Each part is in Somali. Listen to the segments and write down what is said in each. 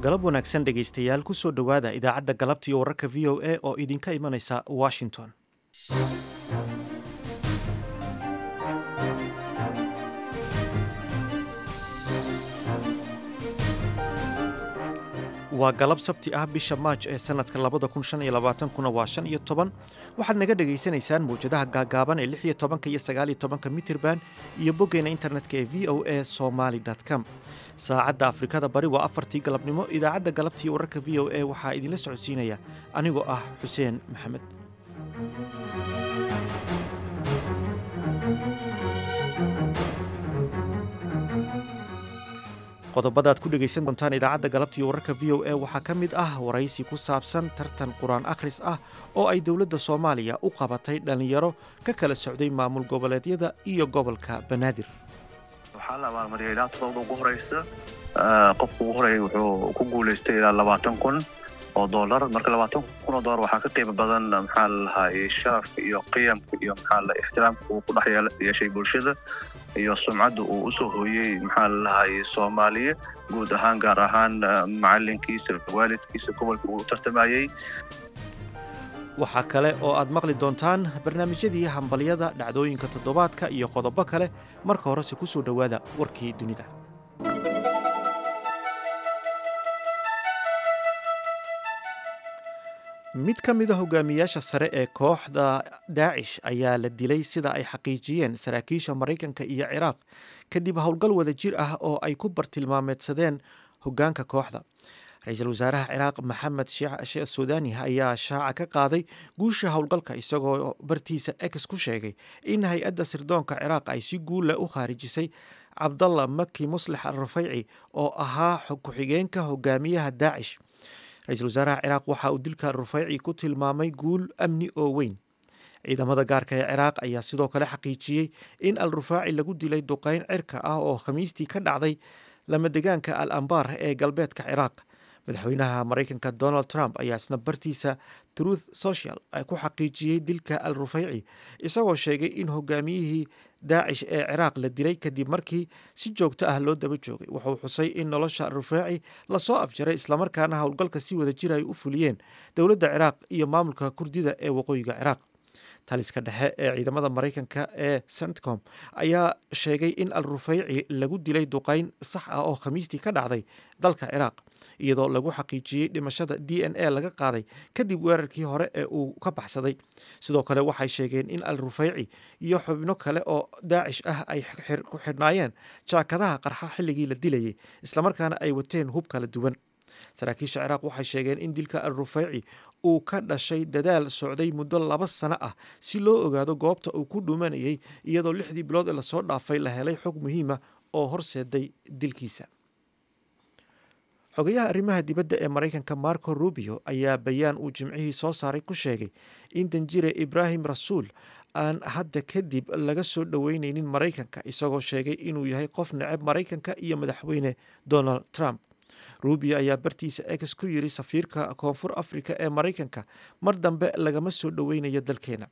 galab wanaagsan dhegaystayaal ku soo dhowaada idaacadda galabta iyo wararka v o a oo idinka imanaysa washington waa galab sabti ah bisha maaj ee sanadka labada kun shan iyo labaatankuna waa shan iyo toban waxaad naga dhagaysanaysaan mawjadaha gaagaaban ee lix iyo tobanka iyo sagaal iyo tobanka mitirban iyo boggeena internetka ee v o a somaly com saacadda afrikada bari waa afartii galabnimo idaacadda galabtii wararka v o a waxaa idinla socodsiinaya anigoo ah xuseen maxamed qodobadaad ku dhegaysan doontaan idaacadda galabtiiyo wararka v o a waxaa ka mid ah waraysi ku saabsan tartan qur-aan akhris ah oo ay dowladda soomaaliya u qabatay dhallinyaro ka kala socday maamul goboleedyada iyo gobolka banaadir waxaa la abaalmariyay ilaa todobada ugu horeysa qofka ugu horeeya wuxuu ku guulaystay ilaa labaatan kun oo dollar marka labaatan kun oo dollar waxaa ka qiimo badan maxaa la lahaa sharafka iyo qiyamka iyo maxaa la ixtiraamka uu ku dhex yeeshay bulshada iyo sumcadda uu usoo hooyey maxaa la lahaayey soomaaliya guud ahaan gaar ahaan macalinkiisa waalidkiisa gobolka uu tartamayey waxaa kale oo aad maqli doontaan barnaamijyadii hambalyada dhacdooyinka toddobaadka iyo qodobo kale marka horese ku soo dhowaada warkii dunida mid ka mid a hogaamiyaasha sare ee kooxda daacish ayaa la dilay sida ay xaqiijiyeen saraakiisha maraykanka iyo ciraaq kadib howlgal wada jir ah oo ay ku bartilmaameedsadeen hoggaanka kooxda ra-iisul wasaaraha ciraaq maxamed sheekh suudani ayaa shaaca ka qaaday guusha howlgalka isagoo bartiisa ex ku sheegay in hay-adda sirdoonka ciraaq ay si guula u khaarijisay cabdalla maki muslix al rufayci oo ahaa ku-xigeenka hogaamiyaha daacish ra-iisul wasaaraha ciraaq waxa uu dilka rufayci ku tilmaamay guul amni oo weyn ciidamada gaarka ee ciraaq ayaa sidoo kale xaqiijiyey in al rufaaci lagu dilay duqeyn cirka ah oo khamiistii ka dhacday lamadegaanka al ambar ee galbeedka ciraaq madaxweynaha maraykanka donald trump ayaa isna bartiisa truth social ku xaqiijiyey dilka al rufayci isagoo sheegay in hogaamiyihii daacish ee ciraaq la dilay kadib markii si joogto ah loo daba joogay wuxuu xusay in nolosha al rufaaci lasoo afjaray islamarkaana howlgalka si wada jir ay u fuliyeen dowladda ciraaq iyo maamulka kurdida ee waqooyiga ciraaq taliska dhexe ee ciidamada maraykanka ee centcom ayaa sheegay in al rufayci lagu dilay duqeyn sax ah oo khamiistii ka dhacday dalka ciraaq iyadoo lagu xaqiijiyey dhimashada d n a laga qaaday kadib weerarkii hore ee uu ka baxsaday sidoo kale waxay sheegeen in al rufayci iyo xubno kale oo daacish ah ay ku xidhnaayeen jaakadaha qarxa xilligii la dilayay islamarkaana ay wateen hub kala duwan saraakiisha ciraaq waxay sheegeen in dilka al rufayci uu ka dhashay dadaal socday muddo laba sano ah si loo ogaado goobta uu ku dhumanayay iyadoo lixdii bilood ee lasoo dhaafay la helay xog muhiima oo horseeday dilkiisa xogayaha arrimaha dibadda ee maraykanka marco rubio ayaa bayaan uu jimcihii soo saaray ku sheegay in danjire ibraahim rasuul aan hadda kadib laga soo dhoweyneynin maraykanka isagoo sheegay inuu yahay qof neceb maraykanka iyo madaxweyne donald trump rubio ayaa bartiisa ex ku yiri safiirka koonfur afrika ee maraykanka mar dambe lagama soo dhoweynayo dalkeena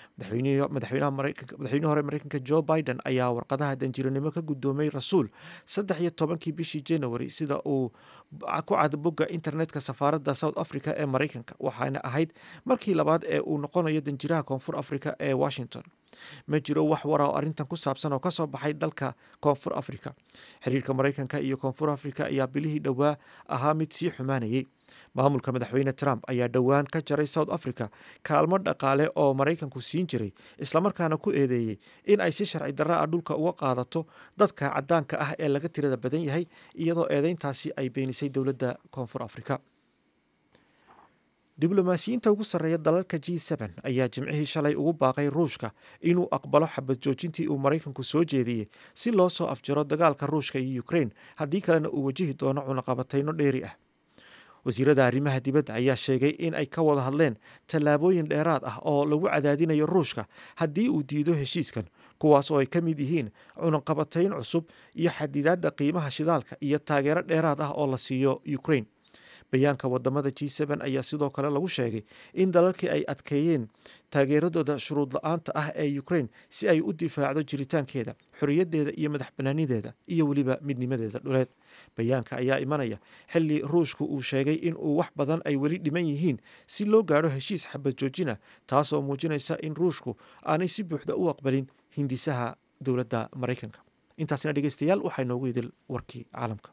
madaxweyne hore maraykanka joe biden ayaa warqadaha danjiranimo ka guddoomay rasuul saddex iyo tobankii bishii january sida uu ku cad bogga internetka safaaradda south africa ee maraykanka waxaana ahayd markii labaad ee uu noqonayo danjiraha koonfur afrika ee washington ma jiro wax wara oo arrintan ku saabsan oo kasoo baxay dalka koonfur afrika xiriirka maraykanka iyo koonfur afrika ayaa bilihii dhowaa ahaa mid sii xumaanayay maamulka madaxweyne trump ayaa dhowaan ka jaray south africa kaalmo dhaqaale oo maraykanku siin jiray islamarkaana ku eedeeyey in ay si sharci darra ah dhulka uga qaadato dadka caddaanka ah ee laga tirada badan yahay iyadoo eedeyntaasi ay beenisay dowladda koonfur afrika diblomaasiyiinta ugu sarreeya dalalka g n ayaa jimcihii shalay ugu baaqay ruushka inuu aqbalo xabad joojintii uu maraykanku soo jeediyey si loo soo afjaro dagaalka ruushka iyo ukrain haddii kalena uu wajihi doono cunaqabatayno dheeri ah wasiirada arrimaha dibadda ayaa sheegay in ay ka wada hadleen tallaabooyin dheeraad ah oo lagu cadaadinayo ruushka haddii uu diido heshiiskan kuwaas oo ay ka mid yihiin cunaqabatayn cusub iyo xadidaadda qiimaha shidaalka iyo taageero dheeraad ah oo la siiyo ukrain bayaanka wadamada g n ayaa sidoo kale lagu sheegay in dalalkii ay adkeeyeen taageeradooda shuruud la-aanta ah ee ukraine si ay u difaacdo jiritaankeeda xorriyadeeda iyo madax banaanideeda iyo weliba midnimadeeda dhuleed bayaanka ayaa imanaya xilli ruushku uu sheegay in uu wax badan ay weli dhiman yihiin si loo gaadho heshiis xabad joojin ah taasoo muujinaysa in ruushku aanay si buuxda u aqbalin hindisaha dowladda maraykanka intaasina dhegeystayaal waxaa inoogu idil warkii caalamka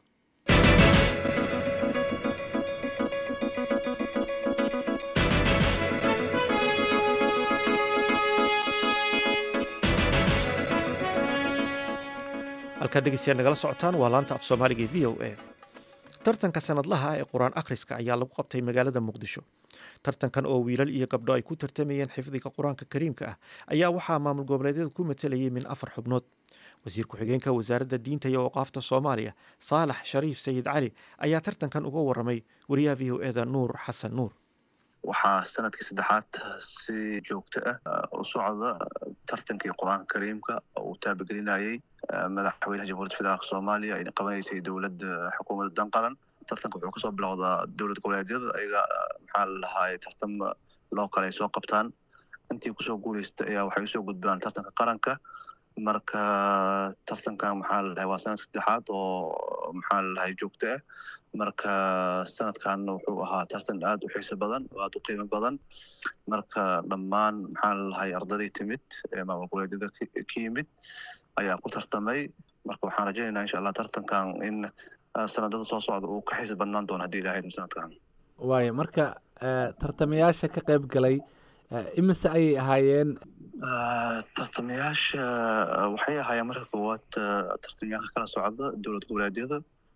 halkaad dhegeystayaal nagala socotaan waa laanta af soomaaliga v o a tartanka sanadlaha ah ee qur-aan akhriska ayaa lagu qabtay magaalada muqdisho tartankan oo wiilal iyo gabdho ay ku tartamayeen xifdiga qur-aanka kariimka ah ayaa waxaa maamul goboleedyada ku matalayay min afar xubnood wasiir ku-xigeenka wasaaradda diinta iyo awqaafta soomaaliya saalax shariif sayid cali ayaa tartankan uga waramay wariyaha v o eda nuur xasan nuur waxaa sanadkii saddexaad si joogto ah u socda tartankii qur-aanka kariimka oo uu taabagelinayay madaxweynaha jamhuuriyadda federaalk soomaaliya ay qabanaysay dowladda xukuumadda danqaran tartanka wuxuu kasoo bilowdaa dowlad goboleedyada ayaga maxaa la lahaay tartam loo kale ay soo qabtaan intii kusoo guuleystay ayaa waxay usoo gudbaan tartanka qaranka marka tartankan maxaa la dhahay waa sanad saddexaad oo maxaa la dhahay joogto ah marka sanadkan wuxuu ahaa tartan aad u xiiso badan oo aad u qiimo badan marka dhammaan maxaa la dhahay ardaday timid ee maamul goboleedyada ka yimid ayaa ku tartamay marka waxaan rajaynaynaa insha allah tartankan in sanadada soo socda uu ka xiiso badnaan doono haddii ilahayd sanadkan waayo marka tartamayaasha ka qayb galay imise ayay ahaayeen tartamayaasha waxay ahaayeen marka koowaad tartamayaasha kala socda dowlad goboleedyada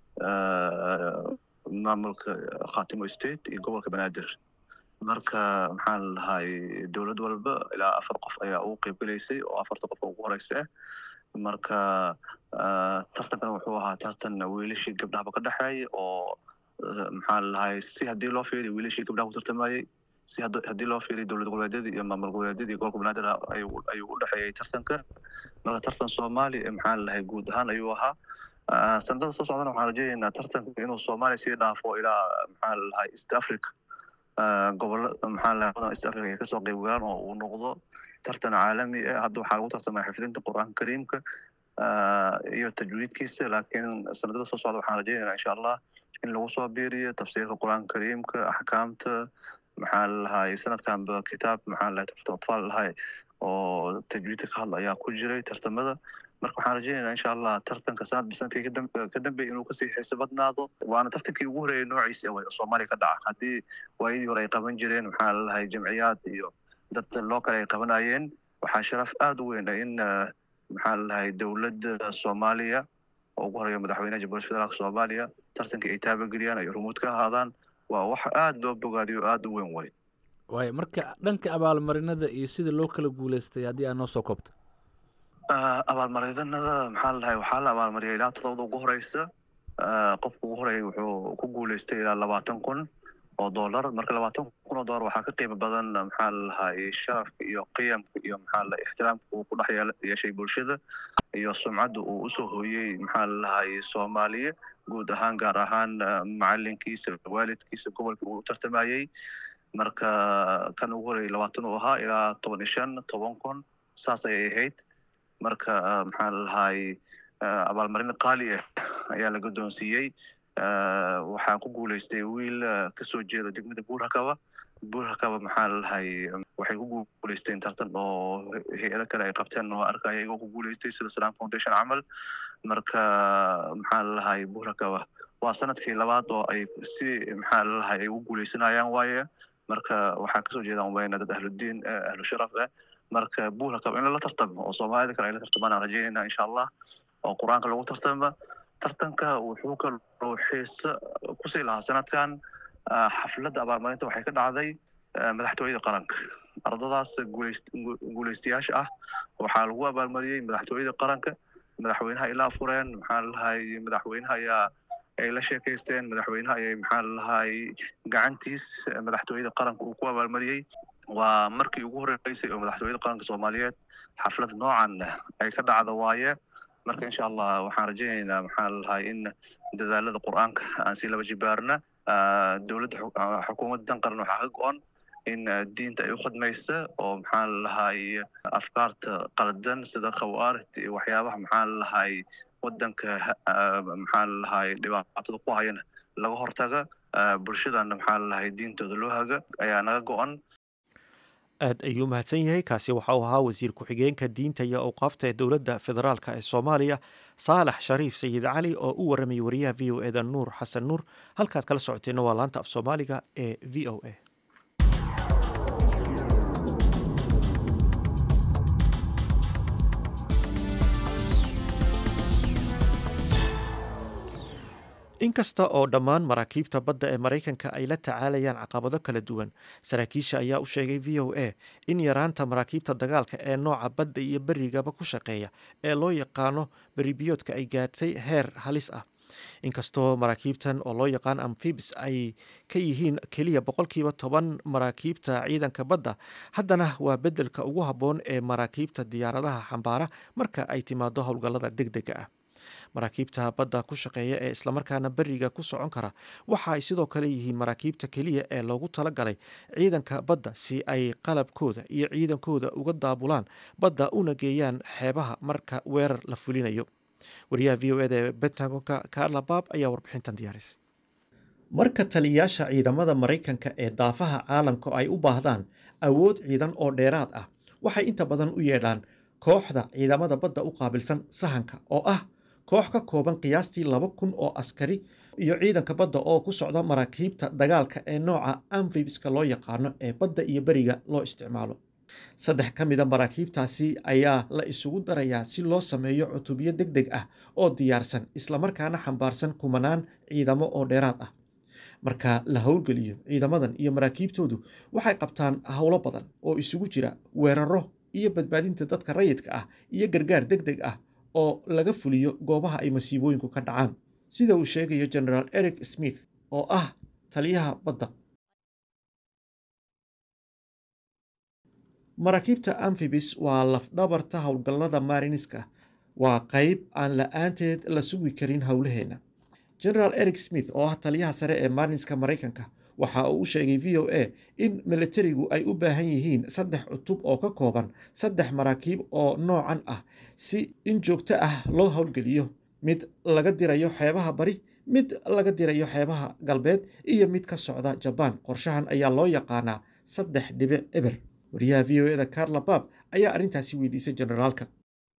maamulka khatimo state iyo gobolka banaadir marka maxaa la dhahay dowlad walba ilaa afar qof ayaa ugu qeyb gelaysay oo afarta qof ugu horeysa ah marka tartankan wuxuu ahaa tartan wiilashii gabdhahaba ka dhexeeya oo maxaa la dhahay si haddii loo fiiriyo wiilashii gabdhaha ku tartamayey si haddii loo fiiriyo dowlad goboleedyada iyo maamul goboleedyada iyo gobolka banaadir ayuu u dhexeeyey tartanka marka tartan soomaaliya maxaa la dhahay guud ahaan ayuu ahaa sanadada soo socdana waxaan rajaynaynaa tartanka inuu soomaaliya sii dhaafo ilaa maxaa la dhahay east africa gobolla maxaa la dhahay east africa ay kasoo qeyb galaan oo uu noqdo tartan caalami ah hadda waxaa lagu tartamaya xifdinta qur-aanka kariimka iyo tajwiidkiisa laakiin sanadada soo socda waxaan rajaynaynaa insha allah in lagu soo biiriyo tafsiirka qur-aanka kariimka axkaamta maxaa la dhahay sanadkanba kitaab maxaa la dhahay tafsir atfaal lahay oo tajwiidka ka hadla ayaa ku jiray tartamada marka waxaan rajaynaynaa insha allah tartanka sanadba sanadkii ka dambeeya inuu kasii xiiso badnaado waana tartankii ugu horeeyay noociisa way oo soomaaliya ka dhaca haddii waayadii hore ay qaban jireen maxaa la dhahay jamciyaad iyo dad loo kale ay qabanayeen waxaa sharaf aada u weyn in maxaa la dhahay dowladda soomaaliya oo ugu horeeya madaxweynaha jamhuuriyadda federaalk soomaaliya tartankii ay taabageliyaan ay rumuud ka ahaadaan waa wax aada loo bogaadiyo aada u weyn way waayo marka dhanka abaalmarinada iyo sida loo kala guuleystay haddii aad noo soo koobto abaalmarinada maxaa la dhahay waxaa la abaalmariyay ilaa todobada ugu horeysa qofka ugu horeeyay wuxuu ku guuleystay ilaa labaatan kun oo dollar marka labaatan kun oo dollar waxaa ka qiimo badan maxaa la dhahay sharafka iyo qiyamka iyo maxaa la ixtiraamka uu ku dhex yeeshay bulshada iyo sumcadda uu usoo hooyey maxaa la dhahay soomaaliya guud ahaan gaar ahaan macalinkiisa waalidkiisa gobolka uu tartamayey marka kan ugu horeeyay labaatan uu ahaa ilaa toban iyo shan toban kun saas ayay ahayd marka maxaa la dhahay abaalmarin qaali ah ayaa la guddoonsiiyey waxaa ku guuleystay wiil kasoo jeeda degmada buurhakaba buurhakaba maxaa la dhahay waxay ku guuleysteen tartan oo hay-ado kale ay qabteen oo arkaya iyagoo ku guuleystay sida salam foundation camal marka maxaa la dhahay buurhakaba waa sanadkii labaad oo ay si maxaa la dhahay ay u guuleysanayaan waaye marka waxaa kasoo jeedaan wayna dad ahludiin ahlu sharaf ah marka buurhakaba in lala tartamo oo soomaalida kale ay la tartamaan aan rajaynayna insha allah oo qur-aanka lagu tartama tartanka wuxuu kaloo xiisa kusii lahaa sanadkan xafladda abaalmarinta waxay ka dhacday madaxtooyada qaranka ardadaas guuleystayaasha ah waxaa lagu abaalmariyey madaxtooyada qaranka madaxweynaha ay la afureen maxaa lalahay madaxweynaha ayaa ay la sheekaysteen madaxweynaha ayay maxaa lalahay gacantiis madaxtooyada qaranka uu ku abaalmariyey waa markii ugu horeysay oo madaxtooyada qaranka soomaaliyeed xaflad noocan ay ka dhacda waaye marka insha allah waxaan rajaynaynaa maxaa lalahay in dadaalada qur-aanka aan si laba jibaarna dowladda xukuumadda dan qaran waxaa ka go-an in diinta ay u khidmaysa oo maxaa lalahay afkaarta qaldan sida khawaarijta iyo waxyaabaha maxaa lalahay wadanka maxaa lalahay dhibaatada ku hayana laga hortaga bulshadana maxaa lalahay diintooda loo haga ayaa naga go-an aad ayuu mahadsan yahay kaasi waxa uu ahaa wasiir ku-xigeenka diinta iyo awqaafta ee dowladda federaalk ee soomaaliya saalax shariif sayid cali oo u waramayay wariyaha v o eda nuur xasan nuur halkaad kala socoteenna waa laanta af soomaaliga ee v o a inkasta oo dhammaan maraakiibta badda ee maraykanka ay la tacaalayaan caqabado kala duwan saraakiisha ayaa u sheegay v o a in yaraanta maraakiibta dagaalka ee nooca badda iyo berigaba ku shaqeeya ee loo yaqaano beribiyoodka ay gaadhtay heer halis ah inkastoo maraakiibtan oo loo yaqaan amfibs ay ka yihiin keliya boqolkiiba toban maraakiibta ciidanka badda haddana waa beddelka ugu habboon ee maraakiibta diyaaradaha xambaara marka ay timaado howlgallada deg dega ah maraakiibta badda ku shaqeeya ee islamarkaana beriga ku socon kara waxa ay sidoo kale yihiin maraakiibta keliya ee loogu talagalay ciidanka badda si ay qalabkooda iyo ciidankooda uga daabulaan badda una geeyaan xeebaha marka weerar la fulinayo wariyaha v o eda ee bentagonka carla bab ayaa warbixintan diyaarisay marka taliyayaasha ciidamada maraykanka ee daafaha caalamka ay u baahdaan awood ciidan oo dheeraad ah waxay inta badan u yeedhaan kooxda ciidamada badda u qaabilsan sahanka oo ah koox ka kooban qiyaastii laba kun oo askari iyo ciidanka badda oo ku socda maraakiibta dagaalka ee nooca amfibiska loo yaqaano ee badda iyo beriga loo isticmaalo saddex ka mida maraakiibtaasi ayaa la isugu darayaa si loo sameeyo cutubyo deg deg ah oo diyaarsan islamarkaana xambaarsan kumanaan ciidamo oo dheeraad ah marka la howlgeliyo ciidamadan iyo maraakiibtoodu waxay qabtaan howlo badan oo isugu jira weeraro iyo badbaadinta dadka rayidka ah iyo gargaar deg deg ah oo laga fuliyo goobaha ay masiibooyinku ka dhacaan sida uu sheegayo generaal eric smith oo ah taliyaha badda maraakiibta amfibis waa lafdhabarta howlgallada mariniska waa qayb aan la-aanteed la sugi karin howlaheenna generaal eric smith oo ah taliyaha sare ee mariniska maraykanka waxa uu u sheegay v o a in militarigu ay u baahan yihiin saddex cutub oo ka kooban saddex maraakiib oo noocan ah si in joogto ah loo howlgeliyo mid laga dirayo xeebaha bari mid laga dirayo xeebaha galbeed iyo mid ka socda jabaan qorshahan ayaa loo yaqaanaa saddex dhibic eber wariyaha v o eda carla bab ayaa arrintaasi weydiisay generaalka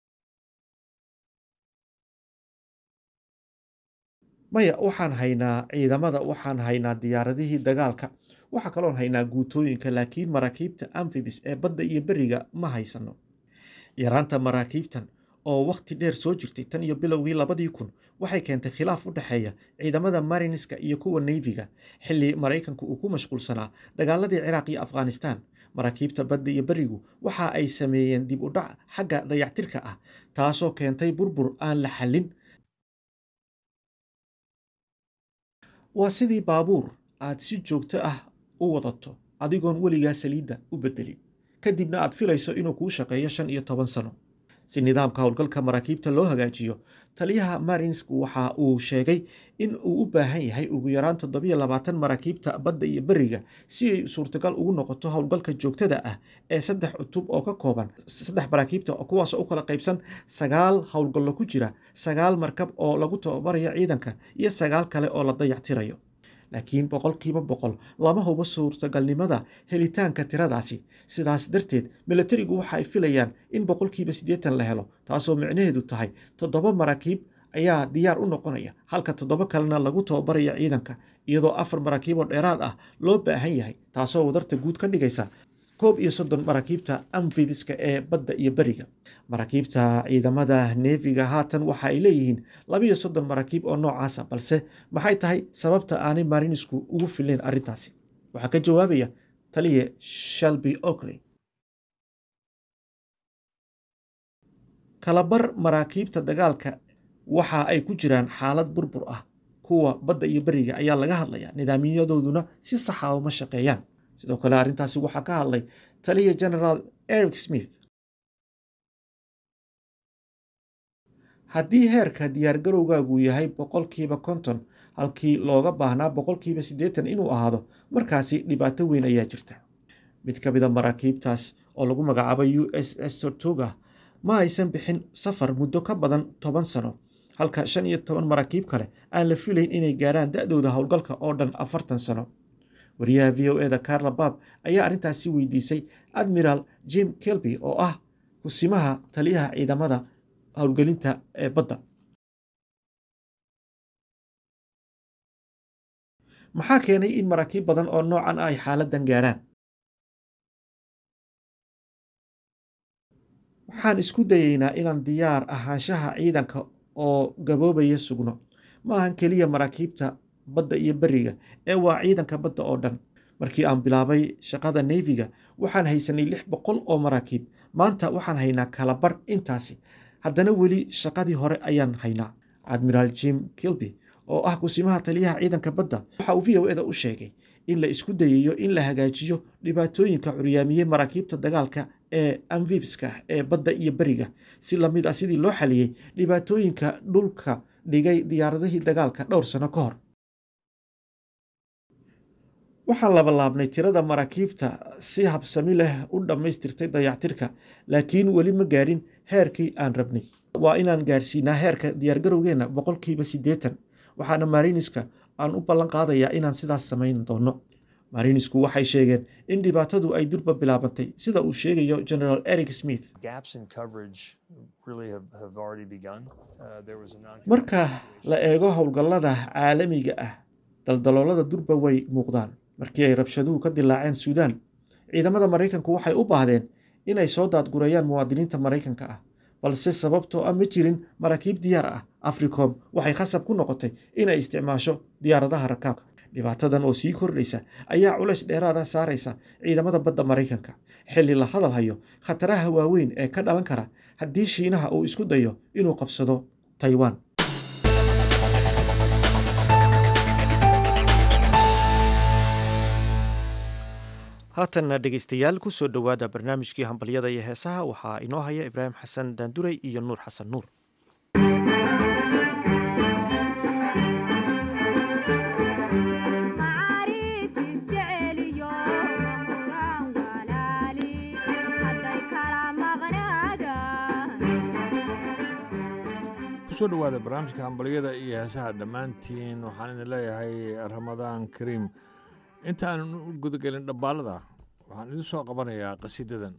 maya waxaan haynaa ciidamada waxaan haynaa diyaaradihii dagaalka waxaa kaloon haynaa guutooyinka laakiin maraakiibta amfibis ee badda iyo beriga ma haysano yaraanta maraakiibtan oo wakhti dheer soo jirtay tan iyo bilowgii labadii kun waxay keentay khilaaf u dhexeeya ciidamada mariniska iyo kuwa neyfiga xilli maraykanku uu ku mashquulsanaa dagaaladii ciraaq iyo afghanistan maraakiibta badda iyo berigu waxa ay sameeyeen dib u dhac xagga dayactirka ah taasoo keentay burbur aan la xallin waa sidii baabuur aad si joogto ah u wadato adigoon weligaa saliidda u beddelin kadibna aad filayso inuu kuu shaqeeyo shan iyo toban sano si nidaamka howlgalka maraakiibta loo hagaajiyo taliyaha marinsku waxa uu sheegay in uu u baahan yahay ugu yaraan toddobiyo labaatan maraakiibta badda iyo beriga si ay suurtagal ugu noqoto howlgalka joogtada ah ee saddex cutub oo ka kooban saddex maraakiibta kuwaasoo u kala qaybsan sagaal howlgallo ku jira sagaal markab oo lagu tababarayo ciidanka iyo sagaal kale oo la dayactirayo laakiin boqolkiiba boqol lama hubo suurtagalnimada helitaanka tiradaasi sidaas darteed milatarigu waxa ay filayaan in boqolkiiba siddeetan la helo taasoo micnaheedu tahay toddoba maraakiib ayaa diyaar u noqonaya halka toddoba kalena lagu tababaraya ciidanka iyadoo afar maraakiib oo dheeraad ah loo baahan yahay taasoo wadarta guud ka dhigaysa koob iyo soddon maraakiibta amfibiska ee badda iyo beriga maraakiibta ciidamada neefiga haatan waxa ay leeyihiin labiyo soddon maraakiib oo noocaasa balse maxay tahay sababta aanay marinisku ugu filnayn arrintaasi waxaa ka jawaabaya taliye shalby oakley kalabar maraakiibta dagaalka waxa ay ku jiraan xaalad burbur ah kuwa badda iyo beriga ayaa laga hadlaya nidaamyadooduna si saxa uma shaqeeyaan sidoo kale arrintaasi waxaa ka hadlay taliya generaal eric smith haddii heerka diyaargarowgaagu yahay boqolkiiba konton halkii looga baahnaa boqolkiiba siddeetan inuu ahaado markaasi dhibaato weyn ayaa jirta mid ka mida maraakiibtaas oo lagu magacaabo u s s tortuga ma aysan bixin safar muddo ka badan toban sano halka shan iyo toban maraakiib kale aan la filayn inay gaarhaan da-dooda howlgalka oo dhan afartan sano wariyaha v o eda carla bab ayaa arrintaasi weydiisay admiral jim kelby oo ah kusimaha taliyaha ciidamada howlgelinta ee badda maxaa keenay in maraakiib badan oo noocan ay xaaladan gaarhaan waxaan isku dayeynaa inaan diyaar ahaanshaha ciidanka oo gaboobaya sugno ma ahan keliya maraakiibta badda iyo beriga ee waa ciidanka badda oo dhan markii aan bilaabay shaqada neefiga waxaan haysanay lix boqol oo maraakiib maanta waxaan haynaa kalabar intaasi haddana weli shaqadii hore ayaan haynaa admiraal jim kilby oo ah kusimaha taliyaha ciidanka badda waxa uu v o eda u sheegay in la isku dayayo in la hagaajiyo dhibaatooyinka curyaamiyey maraakiibta dagaalka ee amfibska ee badda iyo beriga si lamid ah sidii loo xaliyey dhibaatooyinka dhulka dhigay diyaaradihii dagaalka dhowr sano ka hor waxaan labalaabnay tirada maraakiibta si habsami leh u dhammaystirtay dayactirka laakiin weli ma gaadhin heerkii aan rabnay waa inaan gaadhsiinaa heerka diyaargarowgeenna boqolkiiba siddeetan waxaana mariniska aan u ballan qaadayaa inaan sidaas samayn doono marinisku waxay sheegeen in dhibaatadu ay durba bilaabantay sida uu sheegayo generaal eric smith marka la eego howlgallada caalamiga ah daldaloolada durba way muuqdaan markii ay rabshaduhu ka dilaaceen suudaan ciidamada maraykanku waxay u baahdeen inay soo daadgurayaan muwaadiniinta maraykanka ah balse sababtoo ah ma jirin maraakiib diyaar ah africom waxay khasab ku noqotay inay isticmaasho diyaaradaha rakaabka dhibaatadan oo sii kordhaysa ayaa culays dheeraada saaraysa ciidamada badda maraykanka xilli la hadal hayo khataraha waaweyn ee ka dhalan kara haddii shiinaha uu isku dayo inuu qabsado taiwan haatanna dhegaystayaal ku soo dhowaada barnaamijkii hambalyada iyo heesaha waxaa inoo haya ibraahim xasan daanduray iyo nuur xasan nuur kusoo dhowaada barnaamijka hambalyada iyo heesaha dhammaantiin waxaan idin leeyahay ramadaan kariim inta aanan u gudagelin dhabbaalada waxaan idin soo qabanayaa qasiidadan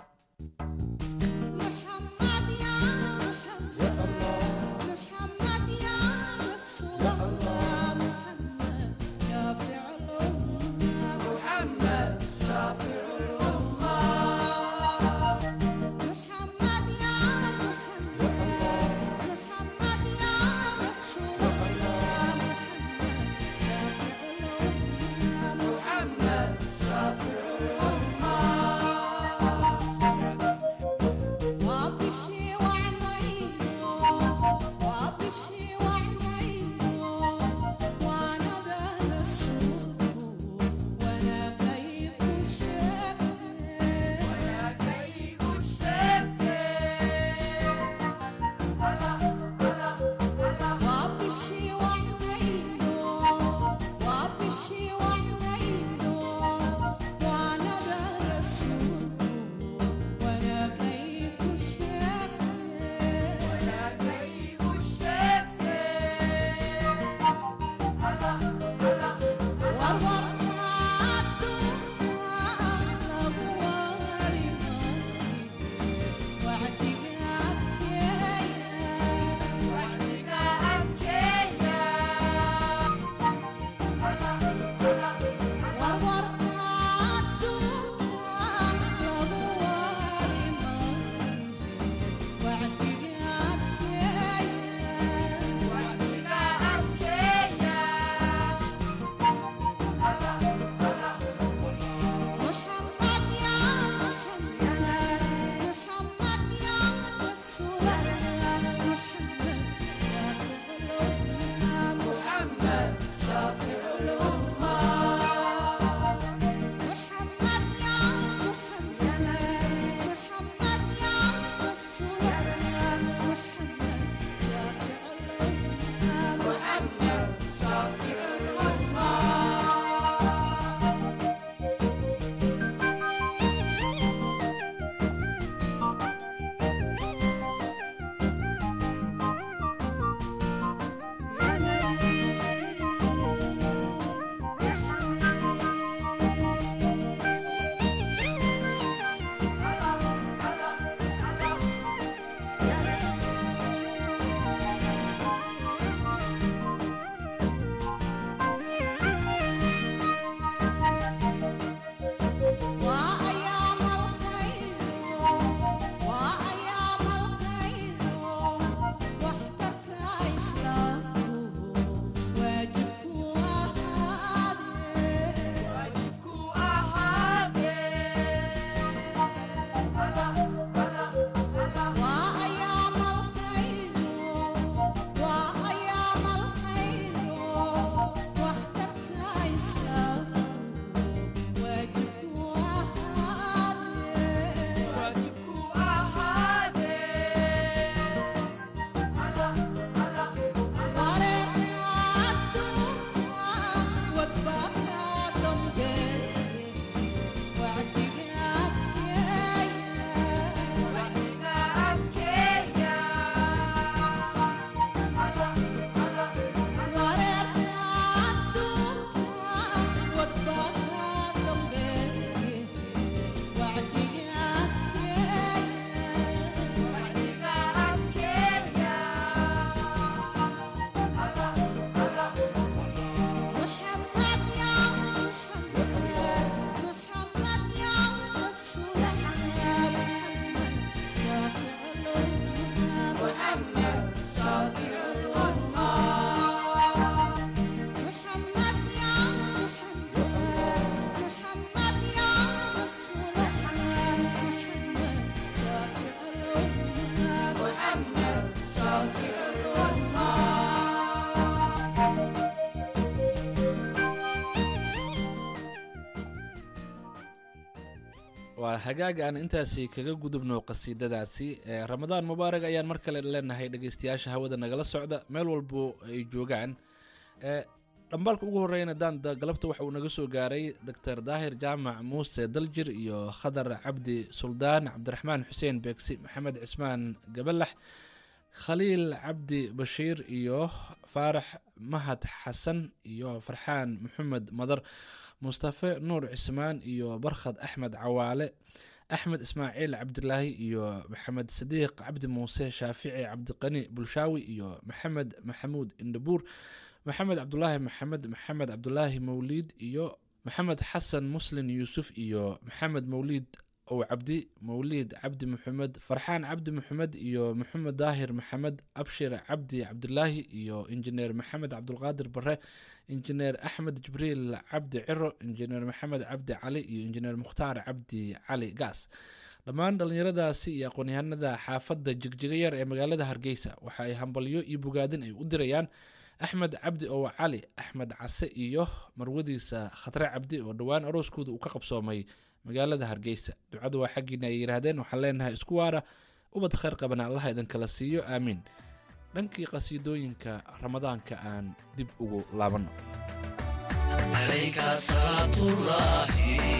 waa hagaag aan intaasi kaga gudubno qasiidadaasi ee ramadaan mubaarag ayaan mar kale leenahay dhegeystayaasha hawada nagala socda meel walbo ay joogaan ee dhambaalka ugu horreeyana daanda galabta waxa uu naga soo gaaray doctor daahir jaamac muuse daljir iyo khadar cabdi suldaan cabdiraxmaan xuseen beegsi maxamed cismaan gabalax khaliil cabdi bashiir iyo faarax mahad xasan iyo farxaan maxamed madar mustafe nuur cismaan iyo barkhad axmed cawaale axmed ismaaciil cabdilaahi iyo maxamed sadiiq cabdi muuse shaafici cabdiqani bulshaawi iyo maxamed maxamuud indhabuur maxamed cabdulaahi maxamed maxamed cabdulaahi mawliid iyo maxamed xasan muslin yuusuf iyo maxamed mawliid ow cabdi mawliid cabdi maxamed farxaan cabdi maxamed iyo maxamed daahir maxamed abshir cabdi cabdilaahi iyo injineer maxamed cabdulqaadir bare injineer axmed jibriil cabdi ciro injineer maxamed cabdi cali iyo injineer mukhtaar cabdi cali gaas dhammaan dhallinyaradaasi iyo aqoon-yahanada xaafadda jigjiga yar ee magaalada hargeysa waxa ay hambalyo iyo bogaadin ay u dirayaan axmed cabdi ow cali axmed case iyo marwadiisa khatre cabdi oo dhowaan arooskooda uu ka qabsoomay magaalada hargeysa ducadu waa xaggiina ay yidhaahdeen waxaan leenahay isku waara ubad khayr qabana allaha idinkala siiyo aamiin dhankii qasiidooyinka ramadaanka aan dib ugu laabanno عليك صلاة الله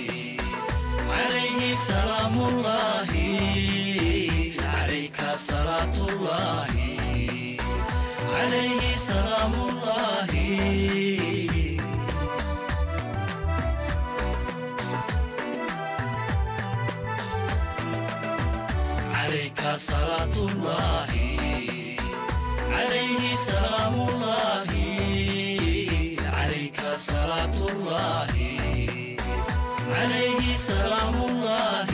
عليه سلام الله عليك صلاة الله عليه سلام الله عليك صلاة الله عليه سلام الله عليك صلاة الله عليه سلام الله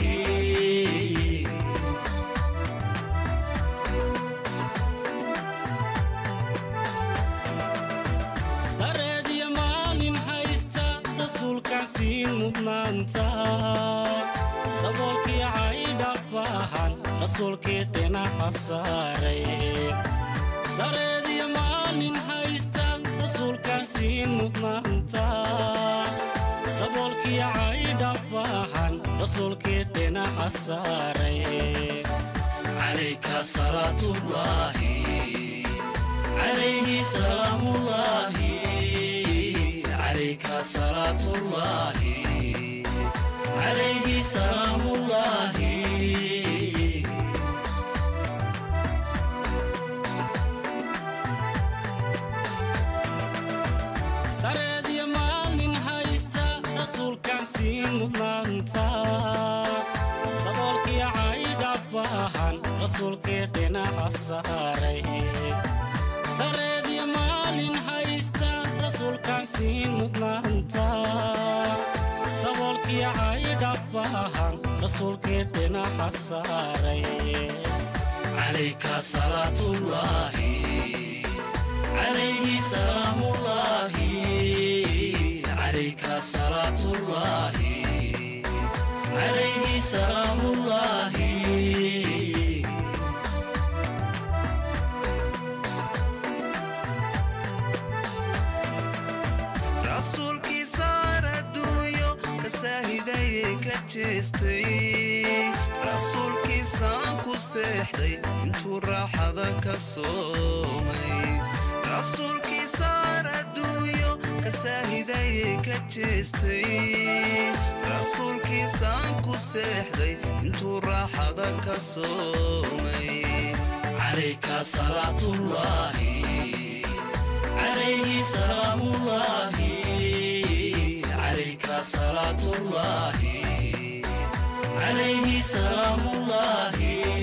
sareed iyo maalin haysta rasuulkaasiin mudnaanta saboolkii caydhabahan rasuulkii dhinaca saaray sareed iyo maalin haysta rasuulkaasiin mudnaanta saboolkii caydhabahan rasuulkii dhinaca saaray calayka salaatullaahi عليه سلام الله عليك صلاة الله عليه سلام الله sareed iyo maalin haysta rasuulkaasiin mudnaanta saboolkii caydhabahan rasuulkii dhinaca saaray sareed iyo maalin haysta rasuulkaasiin mudnaanta saboolkii caydhabahan rasuulkii dhinaca saaray calayka salaatullaahi calayhi salaamullaahi calayka salaatullaahi calayhi salaamullaahi rasuulkii saar adduunyo ka saahidayee ka jeestay rasuulkiisaan ku seexday intuu raaxada ka soomay rasuulkii saar adduunyo ka saahidayee ka jeestay rasuulkiisaan ku seexday intuu raaxada ka soomay calayka salaatullaahi عليه سلام الله عليك صلاة الله عليه سلام الله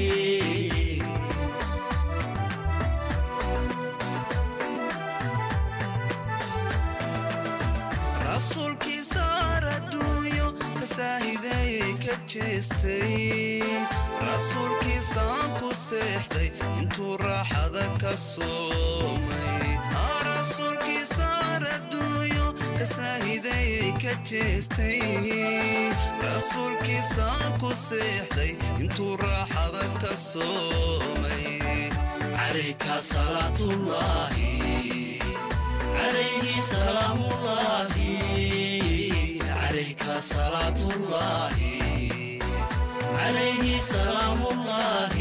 rasuulkii saar adduunyo ka saahidayee ka jeestay rasuulkiisaan ku seexday intuu raaxada ka soomay rasuulkii saar adduunyo ka saahidayee ka jeestay rasuulkiisaan ku seexday intuu raaxada ka soomay عليك صلاة الله عليه سلام الله عليك صلاة الله عليه سلام الله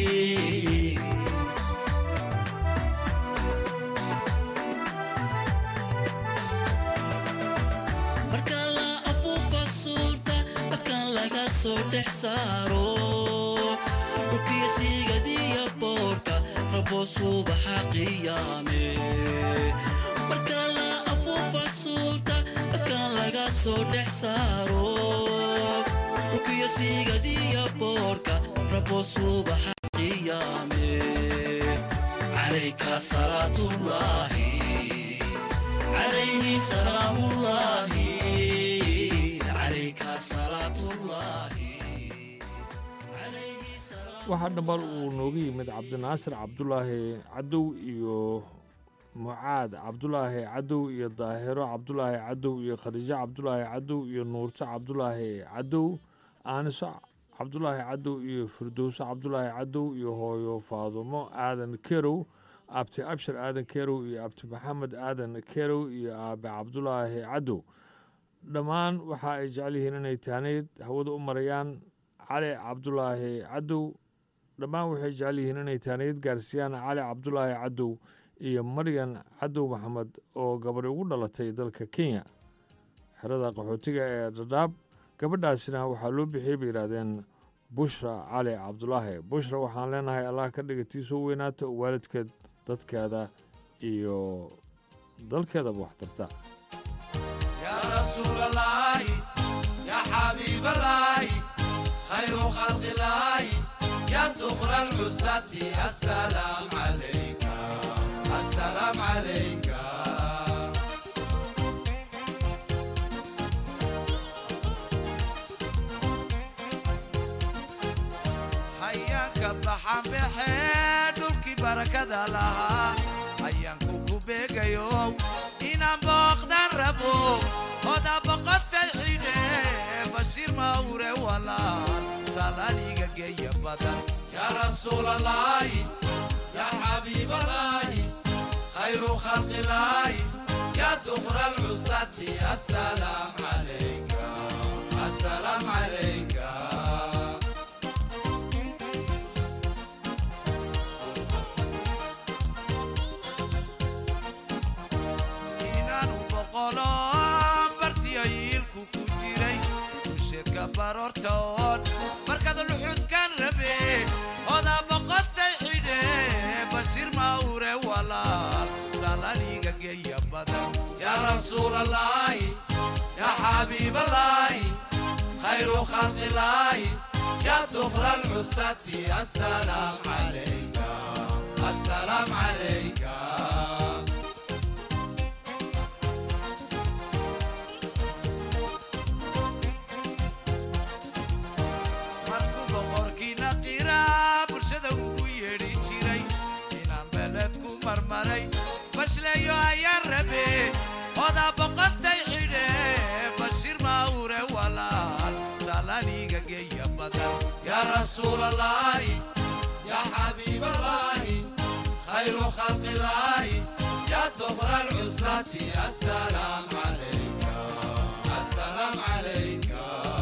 marka la afuufa suurta dadkan laga soo dhex saaro dhulkiya siigadiya boorka rabo subaxa qiyaame marka la afuufa suurta dadkan laga soo dhex saaro dhulkiya siigadiya boorka rabo subaxa qiyaame calayka salaatullaahi عليه سلام الله عليك صلاة الله عليه سلام waxaa dhammaal uu nooga yimid cabdinaasir cabdulaahi cadow iyo mucaad cabdulaahi cadow iyo daahiro cabdulaahi cadow iyo khadiijo cabdulaahi cadow iyo nuurto cabdulaahi cadow aaniso cabdulaahi cadow iyo firdowso cabdulaahi cadow iyo hooyo faadumo aadan kerow abti abshir aadan kerow iyo abti maxamed aadan kerow iyo aabe cabdulaahi cadow dhammaan waxa ay jecel yihiin inay taanayd hawada u marayaan cali cabdulaahi cadow dhammaan waxay jecel yihiin inay taanayd gaarsiiyaan cali cabdulaahi cadow iyo maryan cadow maxamed oo gabadhi ugu dhalatay dalka kenya xerada qaxootiga ee dhadhaab gabadhaasina waxaa loo bixiyey bay yidhaahdeen bushra cali cabdulaahi bushra waxaan leenahay allah ka dhiga tii soo weynaata oo waalidkeed dadkeeda iyo dalkeedaba wax tarta يا رسول الله يا حبيب الله خير خلق الله يا دخل العساة السلام عليك السلام عليك hayaanka baxan baxee dhulkii barakada lahaa hayaanku ku beegayo inaan booqdan rabo oda boqotay xidhe bashiir mawre walaal salaaliga geeya badan yaa rasuul allaahi yaa xabiib allaahi khayru khalqi laahi yaa dukra alcusati assalaam calayka assalaam calayka inaanu boqolo bartiyo yiilku ku jiray usheedka baroortoon markaad luxudkan rabe oda boqotay xidhe bashiir mawre walaal salaniga geeya badan yaa rasuul allaahi yaa xabiib allaahi khayru khalqi illaahi yaa dukra alcusati assalaam calayka assalaam calayka markuu boqorkiina qiraa bulshada ugu yeedhi jiray inaan beledku marmaray bashleeyo ayaan rabe odaa boqotay xidhe bashiir mawre walaal salaniga geeya badan yaa rasuul allaahi yaa xabiib allaahi khayru khalqi illaahi yaa dukra alcusati assalaam calayka assalaam calayka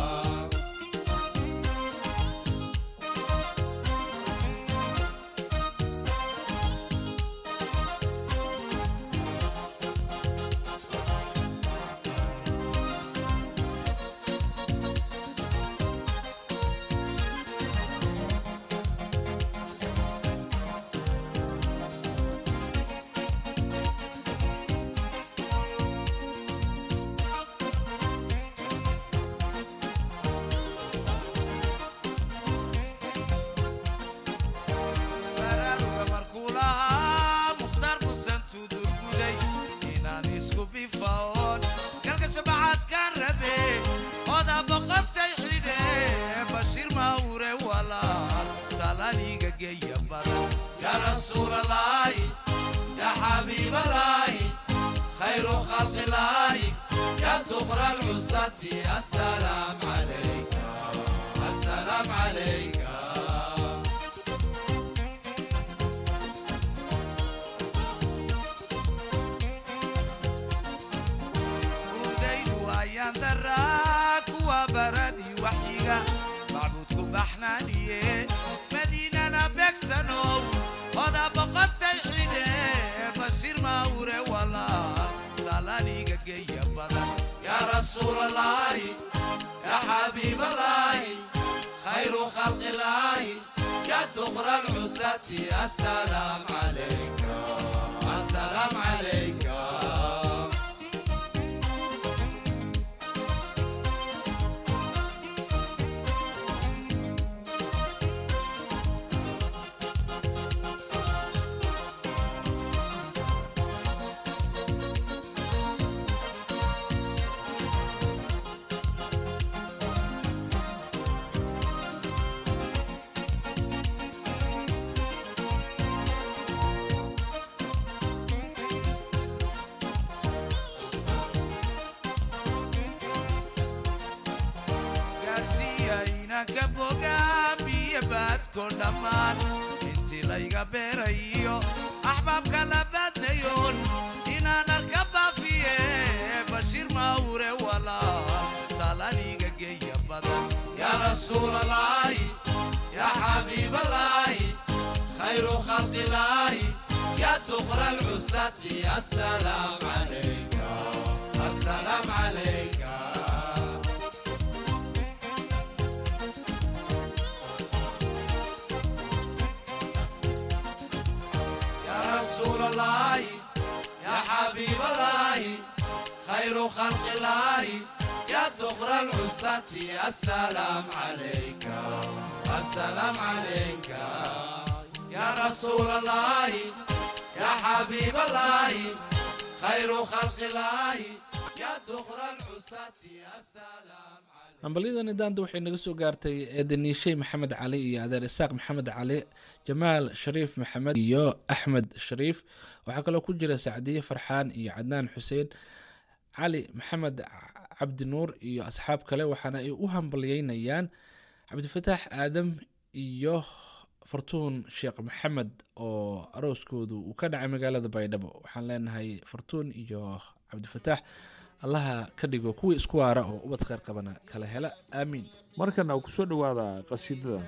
baraaruga markuu lahaa mukhtaar musan tudurguday inaan isku bifaoon galka shabacaadkaan rabe odaa boqotay xidhe bashiir mawre walaal salaniga geeya badan yaa rasuul allaahi yaa xabiib allaahi khayru khalqi illaahi yaa dukra alcusati assalaam calayka assalaam calayka udaydu ayaan daraa kuwa baradii waxyiga macbuudku bax رسول الله يا حبيب الله خير خلق الله يا دخر العساة السلام عليك السلام عليك gaarsiiyayna ka bogaamiye baadko dhammaan intii layga beerayo axbaabka la baadayoon inaan arka baafiye bashiir maawure walaa salaniga geeya badan yaa rasuulalaahi yaa xabiibalaahi khayru khalqilaahi yaa dukra alcusati assalaam calayka assalaam calayka يا رسول الله يا حبيب الله خير خلق الله يا دخر العساة السلام عليك السلام عليك يا رسول الله يا حبيب الله خير خلق الله يا دخر العساة السلام عليك hambalyadani daanda waxay naga soo gaartay eedaniishey maxamed cali iyo adeer isaaq maxamed cali jamaal shariif maxamed iyo axmed shariif waxaa kaloo ku jira sacdiye farxaan iyo cadnaan xuseen cali maxamed cabdi nuur iyo asxaab kale waxaana ay u hambalyeynayaan cabdifataax aadam iyo fartuun sheekh maxamed oo arooskoodu uu ka dhacay magaalada baydhabo waxaan leenahay fartuun iyo cabdifataax allaha ka dhigo kuwii isku waara oo ubad kheyr qabana kala hela aamiin markana ku soo dhowaada qasiidada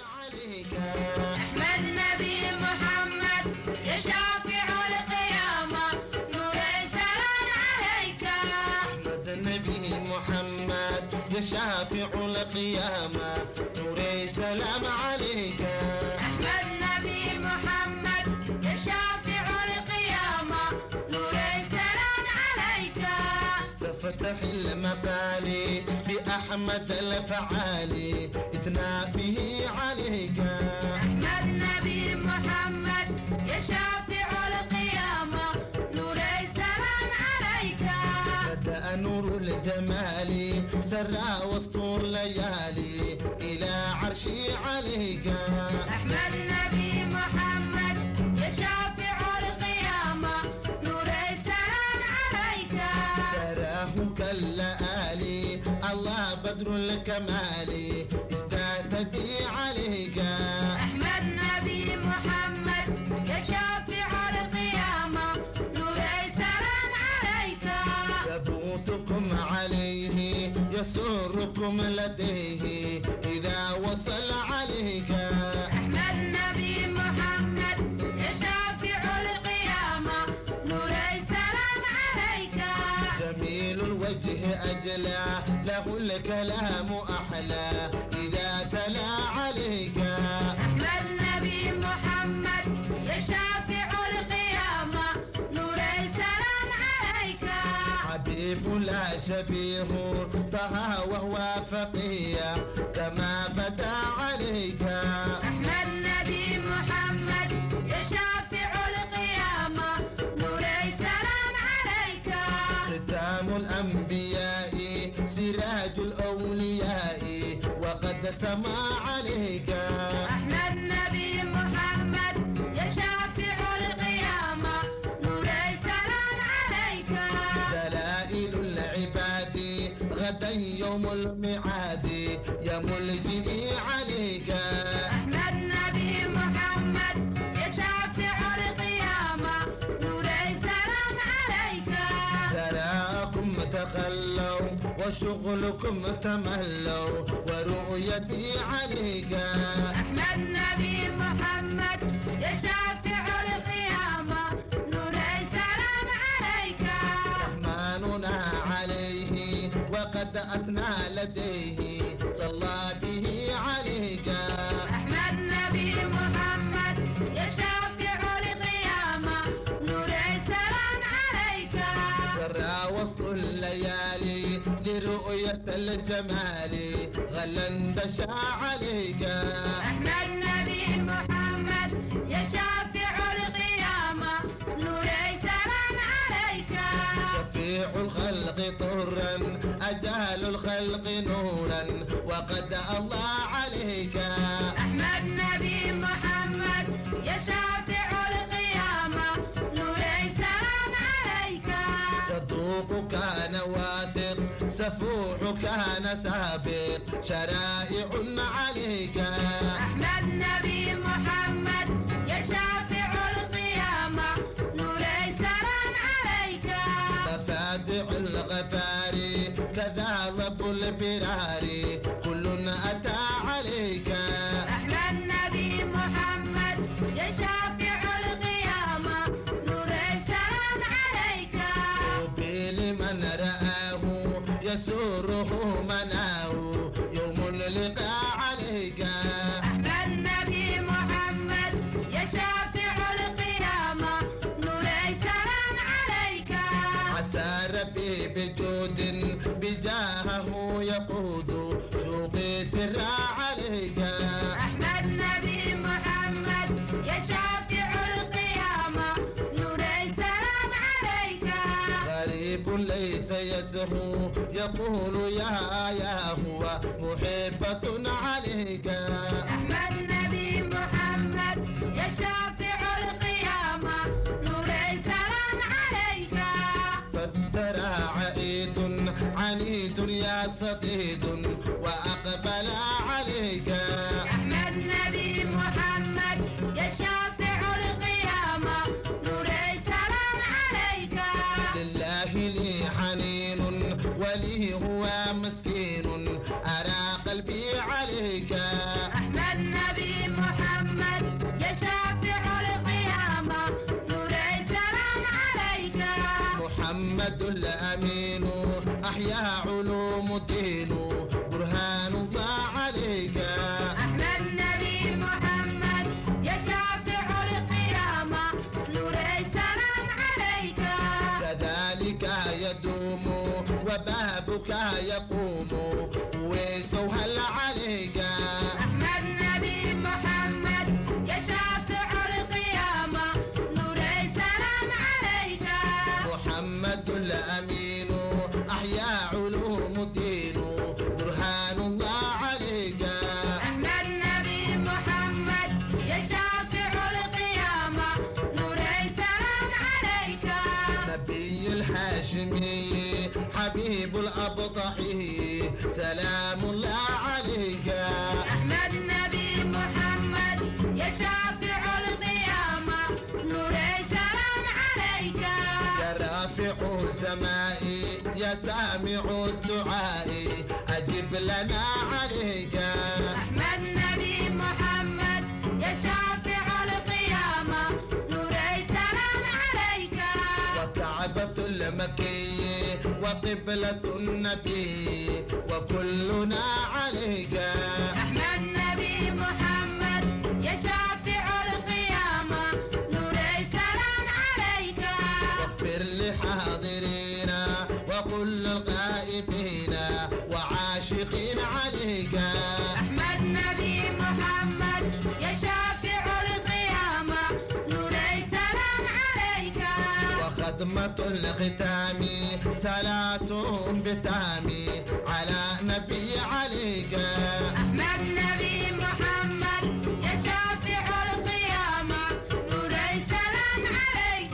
أحمد نبي محمد يا شافع القيامة نور السلام عليك أحمد النبي محمد يا شافع القيامة نوري سلام عليك أحمد نبي محمد يا شافع القيامة نور السلام عليك استفتح المقالي بأحمد الفعالي إثنى به عليك أحمد نبي محمد يا شافع القيامة نور السلام عليك بدأ نور الجمال سرى وسط الليالي إلى عرشي عليك أحمد نبي محمد يا شافع القيامة نور السلام عليك تراه كاللآلي الله بدر الكمال استهتدي عليك أحمد نبي محمد يا شافع القيامة نور السلام عليك ثبوتكم عليه يسركم لديه إذا وصل عليك أحمد نبي محمد يا شافع القيامة نور السلام عليك جميل الوجه أجلى له الكلام أحلى إذا تلا عليك أحمد نبي محمد يا شافع القيامة نور السلام عليك حبيب لا شبيه طه وهو فقيه كما بدا عليك أحمد نبي محمد يا شافع القيامة نور السلام عليك ختام الأنبياء سراج الأولياء وقد سما عليك أحمد نبي محمد يا شافع القيامة نور السلام عليك دلائل العباد غدا يوم الميعاد يا ملجئي عليك أحمد نبي محمد يا شافع القيامة نور السلام عليك تراكم تخلوا وشغلكم تملوا ورؤيتي عليك أحمد نبي محمد يا شافع القيامة نور السلام عليك رحمننا عليه أثنى لديه صلى به عليك أحمد نبي محمد يا شافع القيامة نور السلام عليك سرى وسط الليالي لرؤية الجمال غلا اندشى عليك أحمد نبي محمد يا شافع القيامة نور السلام عليك شفيع الخلق طرا أجال الخلق نورا وقد الله عليك أحمد نبي محمد يا شافع القيامة نور السلام عليك صدوق كان واثق سفوح كان سابق شرائع عليك أحمد نبي محمد يا شافع القيامة نور السلام عليك مفادع الغفار كذا ضب البرار كل أتى عليك أحمد نبي محمد يا شافع القيامة نور السلام عليك طوبى لمن رآه يسره مناه يوم اللقاء عليك أحمد نبي محمد يا شافع القيامة نور السلام عليك عسى ربي بجود بجاهه يقود شوقي سرا عليك أحمد نبي محمد يا شافع القيامة نور السلام عليك غريب ليس يسهو يقول يا يا هو محبة عليك أحمد نبي محمد يا شافع القيامة نور السلام عليك فالدرى عيد عنيد يا صديد وأقبل عليك أحمد نبي محمد يا شافع القيامة نور السلام عليك لله لي حنين ولي هو مسكين أرى قلبي عليك أحمد نبي محمد يا شافع القيامة نور السلام عليك محمد الأمين أحيا علوم الدين برهان الله عليك أحمد نبي محمد يا شافع القيامة نور السلام عليك كذلك يدوم وبابك يقوم ويسهل عليك أحمد نبي محمد يا شافع القيامة نور السلام عليك محمد الأمين أحيا علوم الدين برهان الله عليك أحمد نبي محمد يا شافع القيامة نور السلام عليك نبي الهاشمي حبيب الأبطحي سلام الله عليك أحمد نبي محمد يا شافع القيامة نور السلام عليك يا رافع سمائي يا سامع الدعاء أجب لنا عليك أحمد نبي محمد يا شافع القيامة نور السلام عليك وكعبة المكي وقبلة النبي وكلنا عليك أحمد نبي محمد يا شافع القيامة نور السلام عليك واغفر لحاضرينا وقل الغائبين وعاشقين عليك أحمد نبي محمد يا شافع القيامة نور السلام عليك وخدمة الختام صلاة بتام على نبي عليك أحمد نبي محمد يا شافع القيامة نور السلام عليك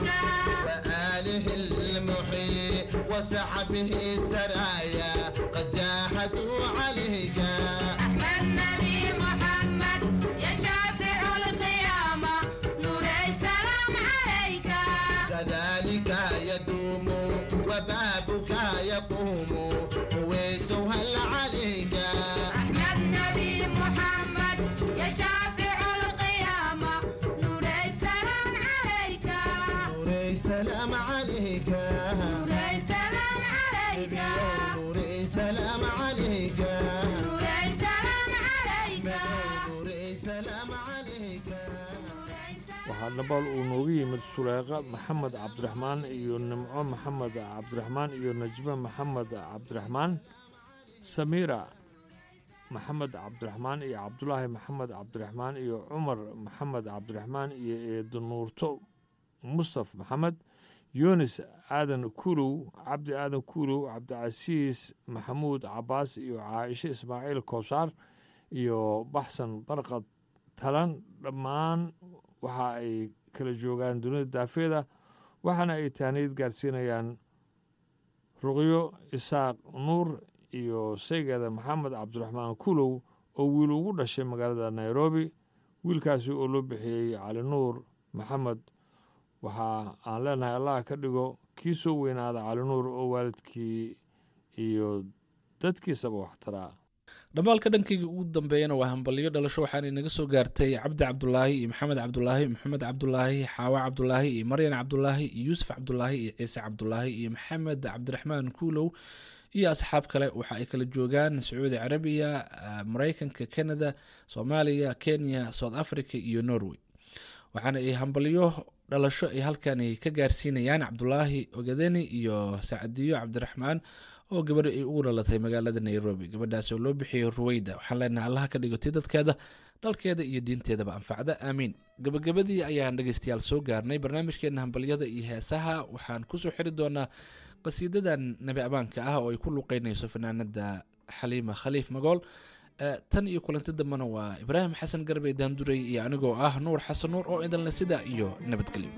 وآله المحيي وصحبه السرايا قد جاهدوا عليك أحمد نبي محمد يا شافع القيامة نور السلام عليك كذلك يدوم وبابك يقوم ويسهل عليك أحمد نبي محمد يا شافع القيامة نور السلام عليك نوري سلام عليك نور السلام عليك نوري سلام عليك نوري سلام عليك نوري سلام عليك نوري سلام waxaa dhabaal uu noogu yimid suleeqa maxamed cabdiraxmaan iyo nimco maxamed cabdiraxmaan iyo najme maxamed cabdiraxmaan samiira maxamed cabdiraxmaan iyo cabdulaahi maxamed cabdiraxmaan iyo cumar maxamed cabdiraxmaan iyo eedo nuurto mustaf maxamed yunis aadan kuulow cabdi aadan kuulow cabdicasiis maxamuud cabaas iyo caaisho ismaaciil kowsaar iyo baxsan barqad talan dhammaan waxa ay kala joogaan dunida daafeeda waxaana ay taaniid gaarsiinayaan ruqyo isaaq nuur iyo saygeeda maxamed cabdiraxmaan kuulow oo wiil ugu dhashay magaalada nairobi wiilkaasi oo loo bixiyey cali nuur maxamed waxa aan leenahay allah ka dhigo kii soo weynaada cali nuur oo waalidkii iyo dadkiisaba waxtaraa dhammaalka dhankayga ugu dambeeyana waa hambalyo dhalasho waxaana inaga soo gaartay cabdi cabdulaahi iyo maxamed cabdulaahi maxamed cabdulaahi xaawa cabdulaahi iyo maryan cabdulaahi iyo yuusuf cabdulaahi iyo ciise cabdulaahi iyo maxamed cabdiraxmaan kuulow iyo asxaab kale waxa ay kala joogaan sacuudi carabiya ah, maraykanka canada soomaaliya kenya south africa iyo norway waxaana ay hambalyo dhalasho ay halkani ka gaarsiinayaan cabdulaahi ogadeni iyo sacdiyo cabdiraxmaan oo gabadha ay ugu dhalatay magaalada nairobi gabadhaas oo loo bixiyey ruweyda waxaan leenahay allaha ka dhigotay dadkeeda dalkeeda iyo diinteedaba anfacda aamiin gabagabadii ayaan dhegeystayaal soo gaarnay barnaamijkeena hambalyada iyo heesaha waxaan kusoo xiri doonaa qasiidadan nabi abaanka ah oo ay ku luqeynayso fanaanada xaliima khaliif magool Eh, tan iyo kulanti dambena waa ibraahim xasan garbey daanduray iyo anigoo ah nuur xasan nuur oo idinle sidaa iyo nabadgelyo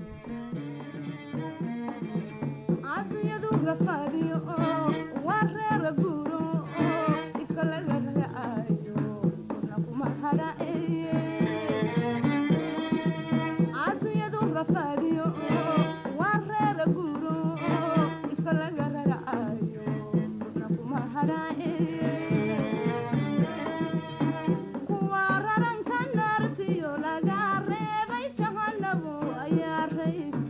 cadiyadu rafaadiyo oo waa reera guuro oo ifka laga raacayo kuna kuma hadhaceeye cadiyadu rafaadiyo oo waa reera guuro oo ifka laga raacayo kuna kuma hadhaceeye kuwa raranka naartiyo laga reebay jahanabu ayaa rays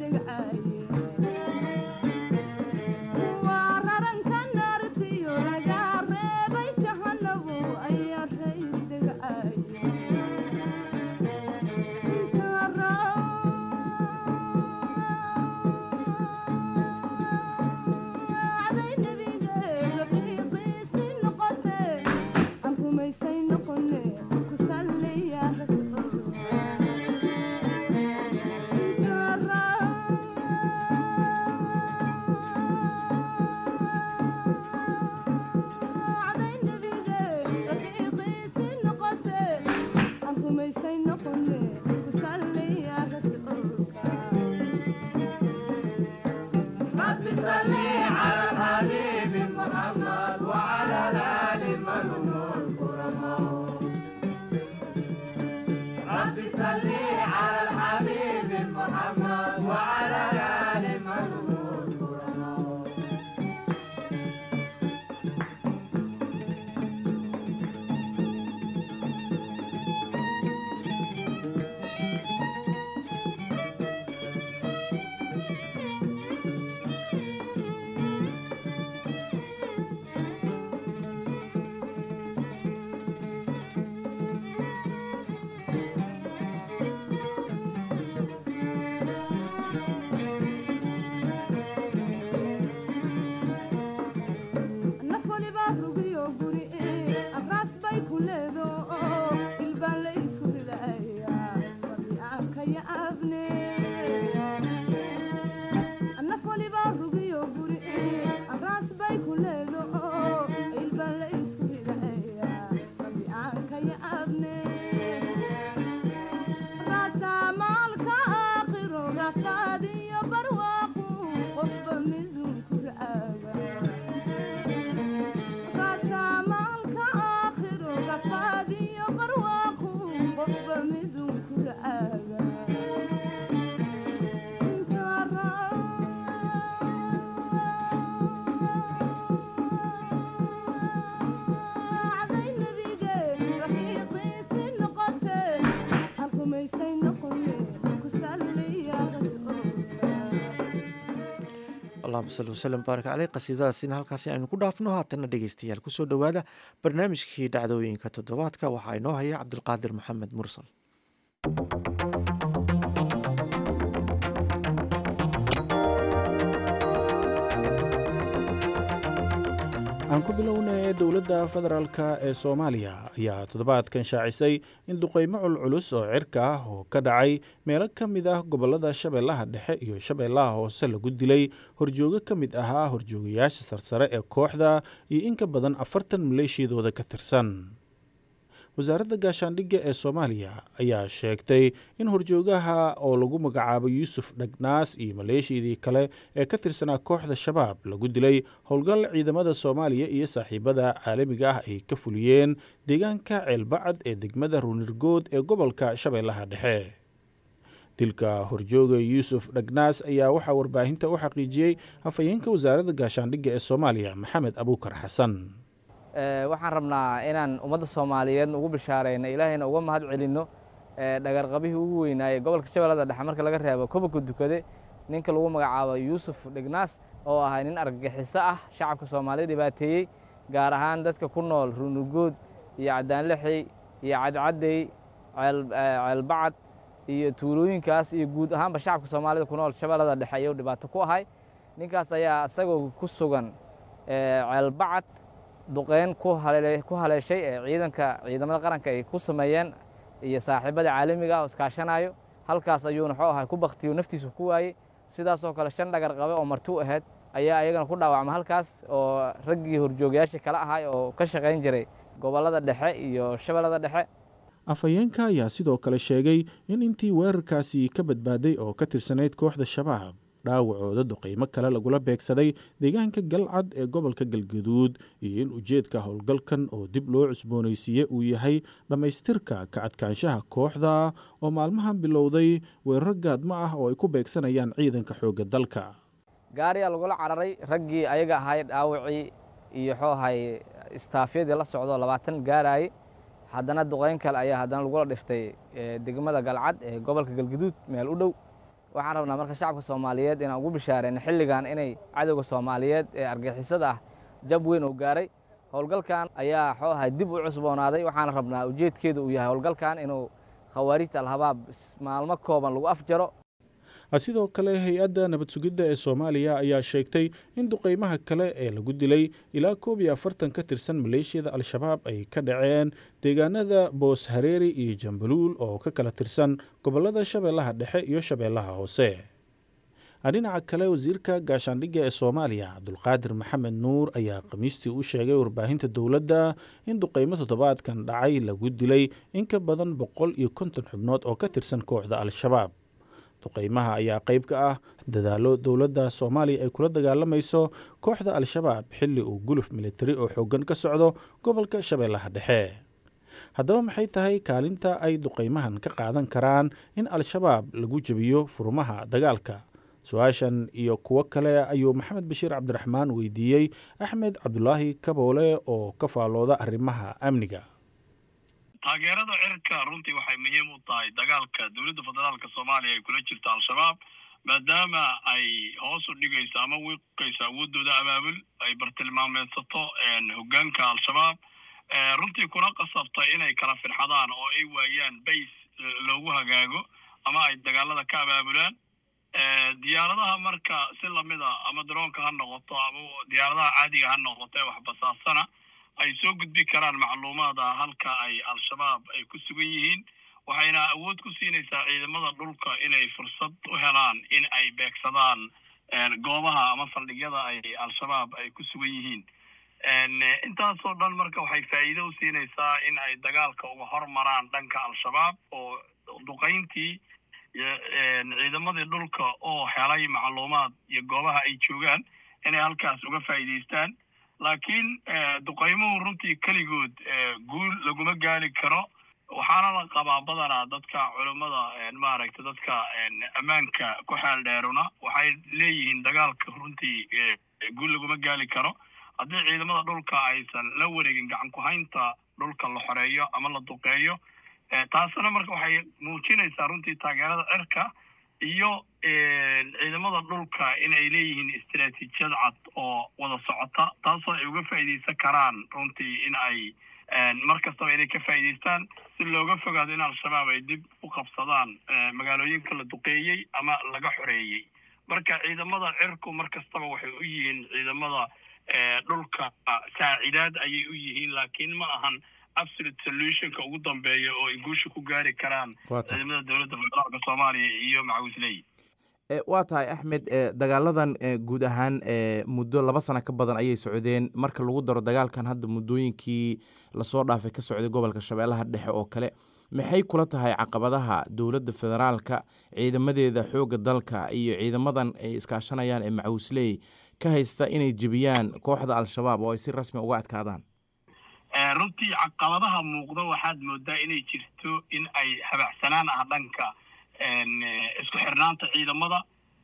sal waslm baarak caleyh qasiidadaasina halkaasi aynu ku dhaafno haatanna dhegeystayaal kusoo dhowaada barnaamijkii dhacdooyinka toddobaadka waxaa inoo haya cabdulqaadir maxamed mursal aan ku bilownay dowladda federaalk ee soomaaliya ayaa toddobaadkan shaacisay in duqeymo culculus oo cirka ah oo ka dhacay meelo ka mid ah gobollada shabeellaha dhexe iyo shabeellaha hoose lagu dilay horjoogo ka mid ahaa horjoogayaasha sarsare ee kooxda iyo in ka badan afartan maleeshiyadooda ka tirsan wasaaradda gaashaandhigga ee soomaaliya ayaa sheegtay in horjoogaha oo lagu magacaabo yuusuf dhagnaas iyo maleeshiyadii kale ee ka tirsanaa kooxda shabaab lagu dilay howlgal ciidamada soomaaliya iyo saaxiibada caalamiga ah ay ka fuliyeen deegaanka ceelbacad ee degmada ruunirgood ee gobolka shabeellaha dhexe dilka horjooga yuusuf dhagnaas ayaa waxaa warbaahinta u xaqiijiyey afhayeenka wasaaradda gaashaandhigga ee soomaaliya maxamed abuukar xasan waxaan rabnaa inaan ummadda soomaaliyeed ugu bishaarayno ilaahayna uga mahad celinno dhagarqabihii ugu weynaayey gobolka shabeellada dhexe marka laga reebo kobanka dukade ninka lagu magacaabo yuusuf dhignaas oo ahay nin argagixiso ah shacabka soomaaliyed dhibaateeyey gaar ahaan dadka ku nool runugood iyo cadaanlixi iyo cadcaddey ceelbacad iyo tuulooyinkaas iyo guud ahaanba shacabka soomaalida ku nool shabeellada dhexe ayuu dhibaato ku ahay ninkaas ayaa isagoo ku sugan ceelbacad duqeyn ku haleeshay ee ciidanka ciidamada qaranka ay ku sameeyeen iyo saaxiibada caalamiga ah oo iskaashanayo halkaas ayuuna xoo ahay ku baktiyo naftiisu ku waayey sidaasoo kale shan dhagar qabe oo marti u ahayd ayaa ayagana ku dhaawacma halkaas oo raggii horjoogayaashii kale ahay oo ka shaqayn jiray gobollada dhexe iyo shabeellada dhexe afhayeenka ayaa sidoo kale sheegay in intii weerarkaasi ka badbaaday oo ka tirsanayd kooxda shabaab dhaawacooda duqeymo kale lagula beegsaday deegaanka galcad ee gobolka galgaduud iyo in ujeedka howlgalkan oo dib loo cusboonaysiiye uu yahay dhammaystirka ka adkaanshaha kooxda oo maalmahan bilowday weeraro gaadmo ah oo ay ku beegsanayaan ciidanka xoogga dalka gaariyaa lagula cararay raggii ayaga ahay dhaawacii iyo xoo ahay istaafyadii la socdo labaatan gaaraayey haddana duqeyn kale ayaa haddana lagula dhiftay degmada galcad ee gobolka galgaduud meel u dhow waxaan rabnaa marka shacabka soomaaliyeed inaan ugu bishaareyno xilligan inay cadowga soomaaliyeed ee argixisada ah jab weyn uu gaaray howlgalkan ayaa xoo ahay dib u cusboonaaday waxaana rabnaa ujeedkeedu uu yahay howlgalkan inuu khawaarijta alhabaab maalmo kooban lagu afjaro sidoo kale hay-adda nabad sugidda ee soomaaliya ayaa sheegtay in duqeymaha kale ee lagu dilay ilaa koob iyo afartan ka tirsan maleeshiyada al-shabaab ay ka dhaceen deegaanada boos hareeri iyo jambaluul oo ka kala tirsan gobollada shabeellaha dhexe iyo shabeellaha hoose dhinaca kale wasiirka gaashaandhigga ee soomaaliya cabdulqaadir maxamed nuur ayaa khamiistii u sheegay warbaahinta dowladda in duqeymo toddobaadkan dhacay lagu dilay in ka badan boqol iyo konton xubnood oo ka tirsan kooxda al-shabaab duqeymaha ayaa qayb ka ah dadaallo dowladda soomaaliya ay kula dagaalamayso kooxda al-shabaab xilli uu guluf militari oo xooggan ka socdo gobolka shabeellaha dhexe haddaba maxay tahay kaalinta ay duqeymahan ka qaadan karaan in al-shabaab lagu jebiyo furmaha dagaalka su-aashan iyo kuwo kale ayuu maxamed bashiir cabdiraxmaan weydiiyey axmed cabdulaahi kaboole oo ka faallooda arrimaha amniga taageerada cirka runtii waxay muhiim u tahay dagaalka dowladda federaalka soomaaliya ay kula jirto al-shabaab maadaama ay hoos u dhigayso ama wiiqayso awooddooda abaabul ay bartilmaameedsato hoggaanka al-shabaab runtii kuna qasabtay inay kala firxadaan oo ay waayaan bays loogu hagaago ama ay dagaalada ka abaabulaan diyaaradaha marka si lamida ama daroonka ha noqoto ama diyaaradaha caadiga ha noqoto ee waxbasaasana ay soo gudbi karaan macluumaada halka ay al-shabaab ay ku sugan yihiin waxayna awood ku siinaysaa ciidamada dhulka inay fursad u helaan in ay beegsadaan goobaha ama saldhigyada ay al-shabaab ay ku sugan yihiin intaasoo dhan marka waxay faa'iido u siinaysaa in ay dagaalka uga hormaraan dhanka al-shabaab oo duqayntii ciidamadii dhulka oo helay macluumaad iyo goobaha ay joogaan inay halkaas uga faa'iidaystaan laakiin duqaymuhu runtii keligood guul laguma gaari karo waxaana la qabaa badanaa dadka culummada maaragta dadka ammaanka ku xeel dheeruna waxay leeyihiin dagaalka runtii guul laguma gaari karo haddii ciidamada dhulka aysan la wareegin gacan ku-haynta dhulka la xoreeyo ama la duqeeyo taasina marka waxay muujinaysaa runtii taageerada cirka iyo ciidamada dhulka in ay leeyihiin istaraatiijiyad cad oo wada socota taasoo ay uga faa'iidaysan karaan runtii in ay mar kastaba inay ka faa'iidaystaan si looga fogaado in al-shabaab ay dib u qabsadaan magaalooyinka la duqeeyey ama laga xoreeyey marka ciidamada cirku mar kastaba waxay u yihiin ciidamada dhulka saacidaad ayay u yihiin laakiin ma ahan absolute solutionka ugu dambeeya oo ay guusha ku gaari karaan ciidamada dowladda federaalka soomaaliya iyo macawisley waa tahay axmed dagaaladan guud ahaan muddo laba sano ka badan ayay socdeen marka lagu daro dagaalkan hadda muddooyinkii lasoo dhaafay ka socday gobolka shabeellaha dhexe oo kale maxay kula tahay caqabadaha dowladda federaalka ciidamadeeda xoogga dalka iyo ciidamadan ay iskaashanayaan ee macawisley ka haysta inay jebiyaan kooxda al-shabaab oo ay si rasmi uga adkaadaan runtii caqabadaha muuqda waxaad moodaa inay jirto in ay habacsanaan ah dhanka isku xirnaanta ciidamada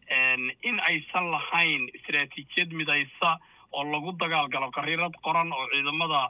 in aysan lahayn istaraatiijiyad midaysa oo lagu dagaalgalo qariirad qoran oo ciidamada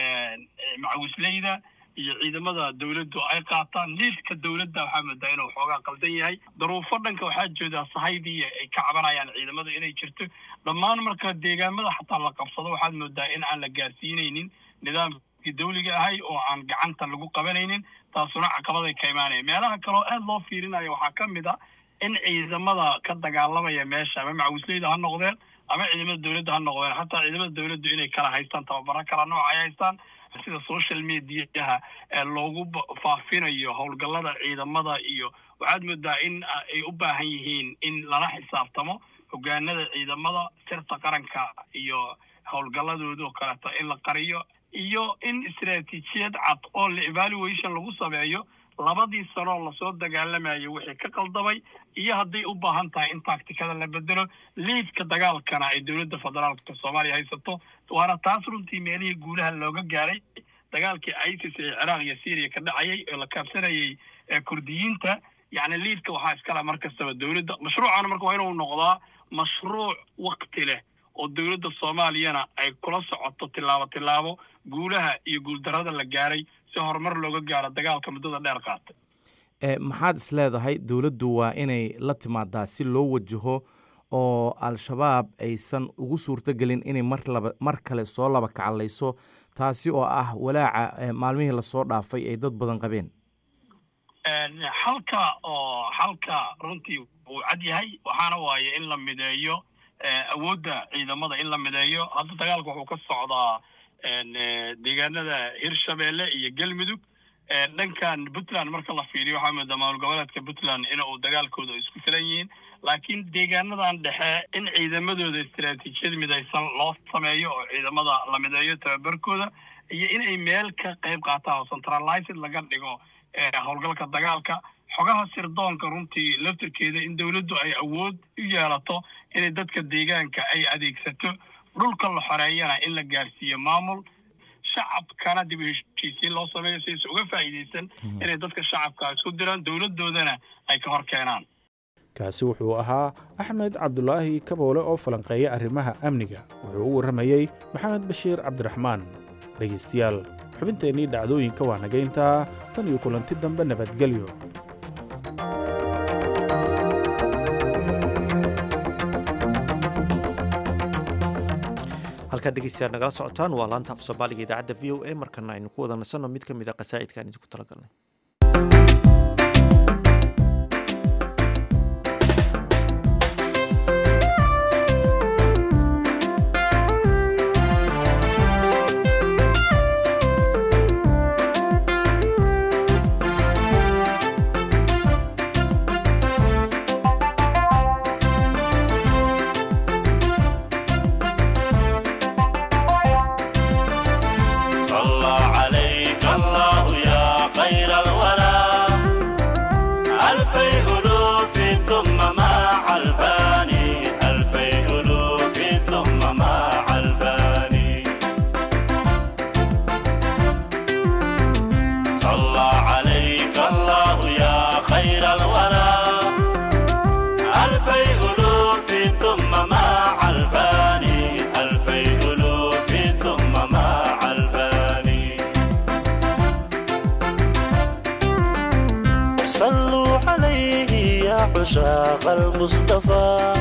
macawisleyda iyo ciidamada dowladdu ay qaataan liidka dowladda waxaa moodaa inuu xoogaa qaldan yahay daruufo dhanka waxaa joodaa sahaydii ay ka cabanayaan ciidamada inay jirto dhammaan marka deegaamada xataa la qabsado waxaad moodaa in aan la gaarsiinaynin nidaamkii dawliga ahay oo aan gacanta lagu qabanaynin taasuna caqabaday ka imaanaya meelaha kaleo aad loo fiirinayo waxaa ka mid a in ciidamada ka dagaalamaya meesha ama macawisleyda ha noqdeen ama ciidamada dowladda ha noqdeen xataa ciidamada dowladdu inay kala haystaan tababaro kala nooc ay haystaan sida social mediaha loogu faafinayo howlgallada ciidamada iyo waxaad moodaa in ay u baahan yihiin in lala xisaabtamo hogaanada ciidamada sirta qaranka iyo howlgalladooda oo kaleeto in la qariyo iyo in istaraatiijiyad cad oo la evaluation lagu sameeyo labadii sanoo lasoo dagaalamayo wixii ka qaldamay iyo hadday u baahan tahay in taktikada la bedelo liidka dagaalkana ay dowladda federaalka soomaaliya haysato waana taas runtii meelihii guulaha looga gaaray dagaalkii isis ee ciraaq iyo syriya ka dhacayay oo la kaabsanayay kurdiyiinta yacni liidka waxaa iskale mar kastaba dowladda mashruucana marka waa inuu noqdaa mashruuc wakti leh oo dowladda soomaaliyana ay kula socoto tillaabo tillaabo guulaha iyo guuldarrada la gaaray si horumar looga gaaro dagaalka muddada dheer qaatay maxaad is leedahay dowladdu waa inay la timaadaa si loo wajaho oo al-shabaab aysan ugu suurtogelin inay mar laba mar kale soo laba kacallayso taasi oo ah walaaca maalmihii lasoo dhaafay ay dad badan qabeen xalka oo xalka runtii wuu cad yahay waxaana waaye in la mideeyo awoodda ciidamada in la mideeyo hadda dagaalka wuxuu ka socdaa deegaanada hirshabeelle iyo galmudug dhankan puntland marka la fiiriyo waxaa moodaa maamul goboleedka puntland in uu dagaalkooda isku filan yihiin laakiin deegaanadan dhexe in ciidamadooda istaraatiijiyad midaysan loo sameeyo oo ciidamada la mideeyo tababarkooda iyo inay meel ka qayb qaataan oo centralized laga dhigo howlgalka dagaalka xogaha sirdoonka runtii laftirkeeda in dowladdu ay awood u yeelato inay dadka deegaanka ay adeegsato dhulka la xoreeyana in la gaarsiiyo maamul shacabkana dib u heshiisiin loo sameeyo si aysan uga faa'iidaysan inay dadka shacabka isku diraan dowladdoodana ay ka hor keenaan kaasi wuxuu ahaa axmed cabdulaahi kaboole oo falanqeeya arrimaha amniga wuxuu u warramayey maxamed bashiir cabdiraxmaan dhegaystayaal xubinteennii dhacdooyinka waa nagayntaa tan iyo kulanti dambe nabadgelyo halkaad dhegeystayaal nagala socotaan waa laanta af soomaaliga idaacadda v o a markana aynu ku wada nasanno mid ka mid a qasaa'idkaan idinku talagalnay صلى عليك الله يا خير عشاق المصطفى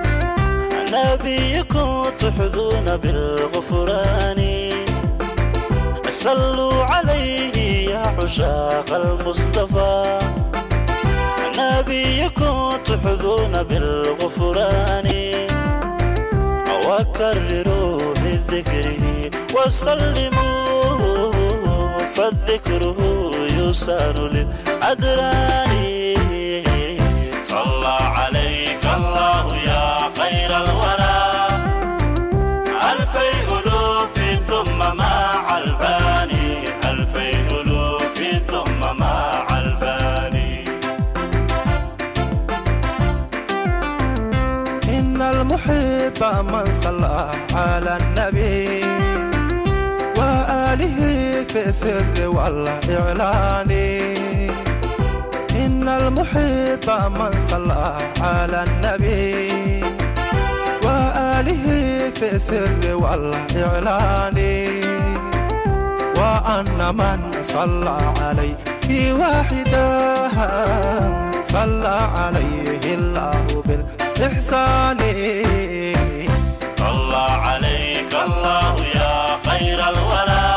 نبيكم تحظون بالغفران صلوا عليه يا عشاق المصطفى نبيكم تحظون بالغفران وكرروا من ذكره وسلموا فالذكر يسان للأدران صلى عليك الله يا خير الورى ألفي ألوف ثم مع الفاني ألفي ألوف ثم مع الفاني إن المحب من صلى على النبي وآله في السر والإعلان إن المحب من صلى على النبي وآله في السر والإعلان وأن من صلى عليه واحدا صلى عليه الله بالإحسان صلى عليك الله يا خير الورى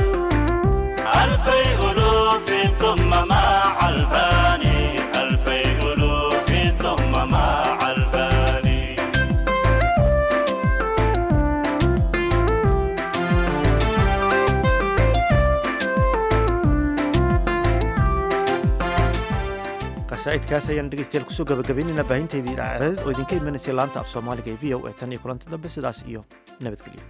ألفي ألوف ثم مع الفاني ألفي ألوف ثم مع الفاني qasaa'idkaas ayaan dhegeystayaal kusoo gabagabaynaynaa baahinteydii dhacdadeed oo idinka imanaysay laanta af soomaaliga ee v o e tan iyo kulanti dambe sidaas iyo nabadgelyo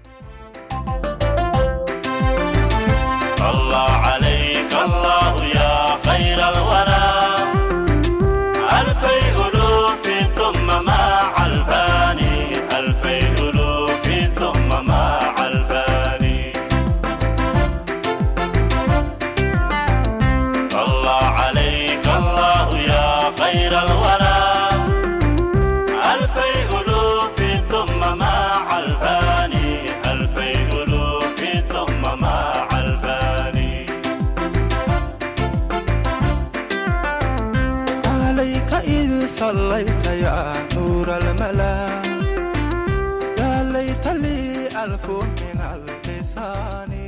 صلى عليك الله يا خير الورى ألفي ألوف ثم مع الفاني ألفي ألوف ثم مع الفاني صلى عليك الله يا خير الورى ألفي ألوف ثم مع الفاني ألفي ألوف ثم مع الفاني عليك إذ صليت يا نور الملا يا ليت لي ألف من اللسان